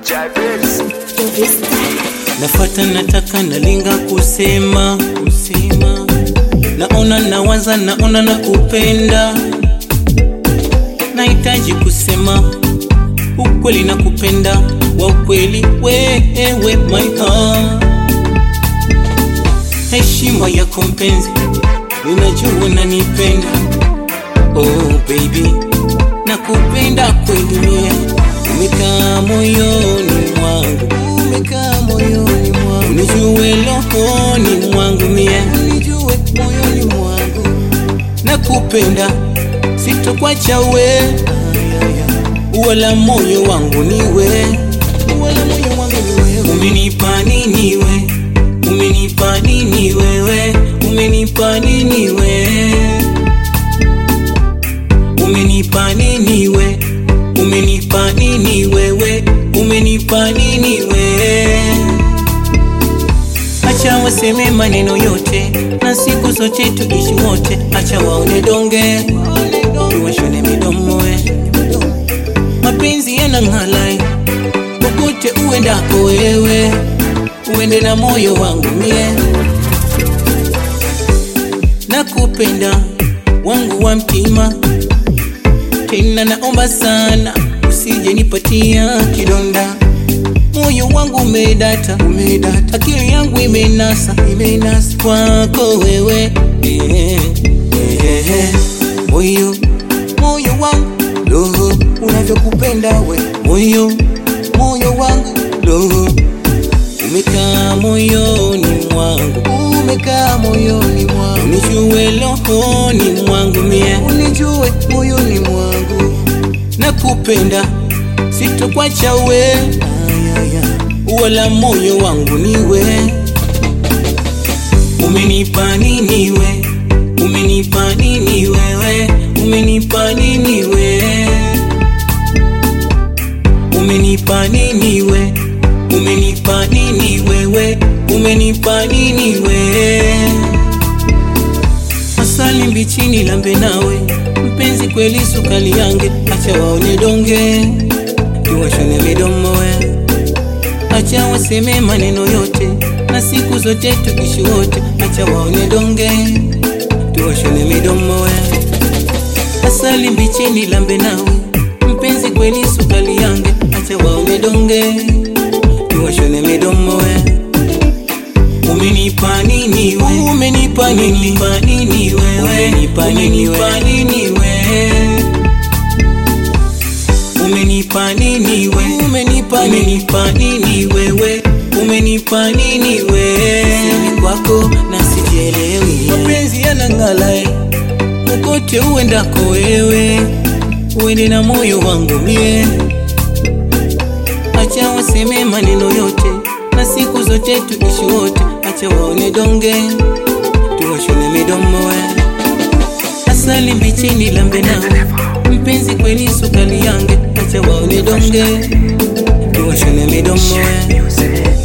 Nafata nataka nalinga kusema kusema, naona nawaza, naona na kupenda, nahitaji kusema ukweli na kupenda wa ukweli, wewe my heart, heshima yako mpenzi, ninajua unanipenda, oh baby, nakupenda kweli mie, umekaa moyoni mwangu, umekaa moyoni mwangu, unijue rohoni mwangu mie, unijue moyoni mwangu, nakupenda sitokwacha we wala moyo wangu niwe, wala moyo wangu niwe. Umenipa nini we, umenipa nini wewe, umenipa nini we, umenipa nini we, umenipa nini wewe, umenipa nini we. Acha waseme maneno yote na siku zote tuishi wote, acha waone donge tuwashone midomo we mapenzi yanang'alai popote uendako wewe, uende na moyo wangu mie, nakupenda wangu wa mtima, tena naomba sana usije nipatia kidonda. Moyo wangu umedata, umedata, akili yangu imenasa, imenasa kwako wewe eh, eh, eh. Moyo, moyo wangu roho unavyokupenda we moyo moyo wangu roho umekaa moyoni mwangu umekaa moyoni mwangu unijue rohoni mwangu mie unijue moyoni mwangu nakupenda sitokwacha we wala moyo wangu niwe umenipa nini we umenipa nini wewe umenipa nini we umenipa nini we umenipa nini wewe umenipa nini we asali mbichini lambe nawe mpenzi kweli sukali yange acha waone donge tuwashone midomo we acha waseme maneno yote na siku zote tukishi wote acha waone donge tuwashone midomo we asali mbichini lambe nawe mpenzi kweli sukali yange acha waone donge tuwashone midomo we umenipa nini we umenipa nini pa nini wewe umenipa nini pa nini we umenipa nini we umenipa umenipa nini wewe umenipa nini we sini kwako na sijielewi mapenzi yanang'alae kokote uendako wewe uende na moyo wangu mie acha waseme maneno yote na siku zote tuishi wote acha waone donge tuwashone midomo we asali mbichini lambe nawe mpenzi kweli sukali yange acha waone donge tuwashone midomo we